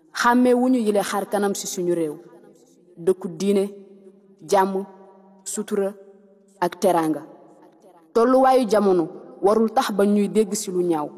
xàmmee wu ñu yile xar kanam ci suñu réew dëkku diine jàmm sutura ak teraanga tolluwaayu jamono warul tax ba ñuy dégg ci lu ñaaw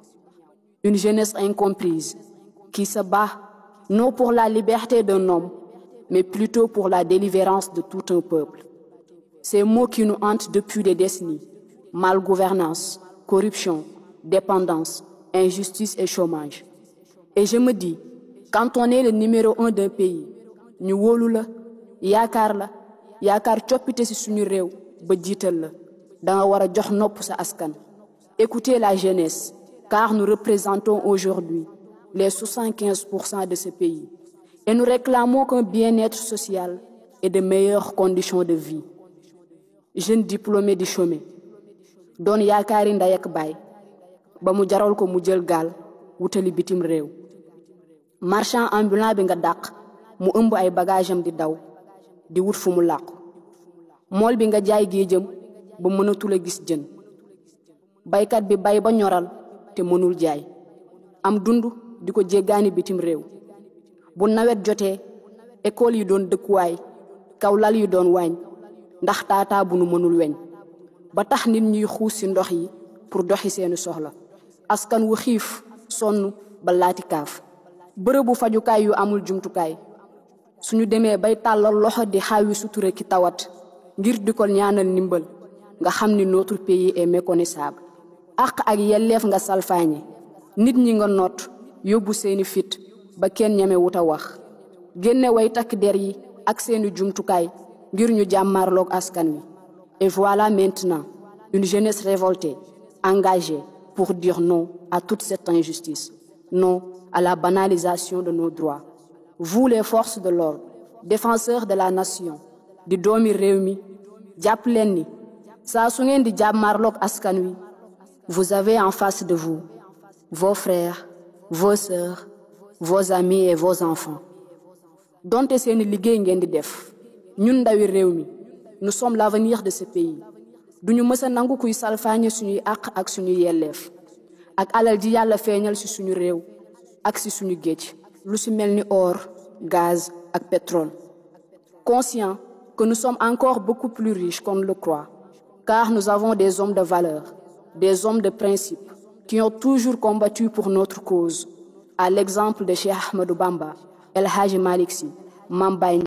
une jeunesse incomprise qui se bat non pour la liberté d'un homme mais plutôt pour la délivrance de tout un peuple ces mots qui nous hantent depuis des décennies malgouvernance corruption dépendance injustice et chômage et je me dis quand on est le numéro un d'un pays ñu wóolu la yaakaar la yaakaar coppite ci suñu réew ba jiital la danga war a jox nopp sa askan écoutez la jeunesse car nous représentons aujourd'hui les 75 pour cent de ce pays et nous réclamons qu'un bien-être social et de meilleures conditions de vie jeune diplômé di chômer doon yaakaari ndey ak baay ba mu jaral ko mu jël gaal wutali bitim réew marchand ambulant bi nga dàq mu ëmb ay bagage am di daw di wut fu mu làqu mool bi nga jaay géejam ba mënatul a gis jën baykat bi bay ba ñoral te mënul jaay am dund di ko jéggaani bitim réew bu nawet jotee école yi doon dëkkuwaay kaw lal yi doon waañ ndax taataa bu nu mënul weñ ba tax nit ñuy xuus ci ndox yi pour doxi seeni soxla askan wu xiif sonn ba laati kaaf bërëbu fajukaay yu amul jumtukaay suñu demee bay tàllal loxo di xaawi sutura ki tawat ngir di ko ñaanal ndimbal nga xam ni notre pays est méconnaissable àq ak yelleef nga salfaañe nit ñi nga noot yóbbu seeni fit ba kenn ñeme wut a wax génne way takk der yi ak seeni jumtukaay ngir ñu jàmmarloog askan wi et voilà maintenant une jeunesse révoltée engagée pour dire non à toute cette injustice non à la banalisation de nos droits vous les forces de l'ordre défenseurs de la nation di doomi réew mi jàpp leen ni saa su ngeen di jàmmarloog askan wi vous avez en face de vous vos frères vos sœurs vos amis et vos enfants donte seeni liggéey ngeen di def ñun ndawi réew mi nous sommes l'avenir de ce pays duñu mës a nangu kuy salfaañe suñuy àq ak suñuy yelleef ak alal ji yàlla feeñal ci suñu réew ak ci suñu géej lu ci mel ni or gaz ak pétrole conscient que nous sommes encore beaucoup plus riches qu'on ne le croit car nous avons des hommes de valeur des hommes de principe qui ont toujours combattu pour notre cause à l'exemple de Cheikh Ahmadou Bamba El Hadji Malick Sy Mame Baye